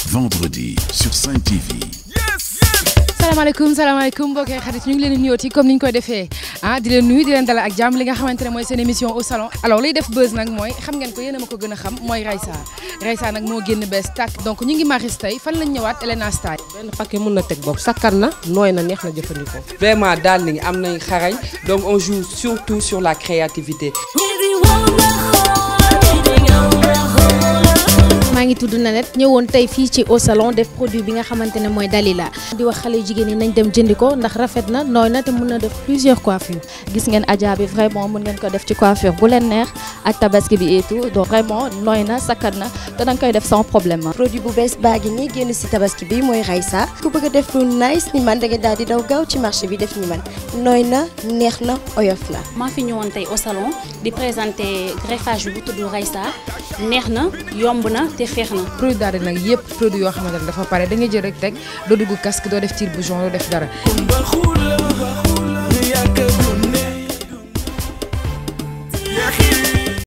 vendredi sur Sen TV. salaamaaleykum salaamaaleykum mbokki xarit ñu ngi leen di nuyooti comme ni ñu koy defee ah di leen nuyu di leen dalal ak jàmm li nga xamante ne mooy seen émission au salon alors liy def buzz nag mooy xam ngeen ko yéen a ma ko gën a xam mooy Raysa Raysa nag moo génn bees tàkk donc ñu ngi maris tey fan lañ ñëwaat Elena Style benn paquet mun na teg bopp sakkan na nooy na neex na jëfandikoo. vraiment daal ni am nañ xarañ donc on joue surtout sur la créativité. maa ngi tudd Nanette ñëwoon tey fii ci au salon def produit bi nga xamante ne mooy Dalila di wax xale jigéen ñi nañ dem jëndi ko ndax rafet na nooy na te mën na def plusieurs coiffures. gis ngeen Adja bi vraiment mën ngeen ko def ci coiffure bu leen neex ak tabaski bi et tout donc vraiment nooy na sakkan na te danga koy def sans problème. produit bu bees baa ngi nii génn si tabaski bi mooy Raysa ku bëgg a def lu nice ni man da nga daal di daw gaaw ci marché bi def ni man nooy na neex na oyof na. maa fi ñëwoon tey au salon di présenter greffage bi bu tudd Raysa neex na yomb na te feex na. produit daal di nag yëpp produit yoo xamante ne dafa pare da ngay jël rek teg doo dugg casque doo def tire bouchon doo def dara.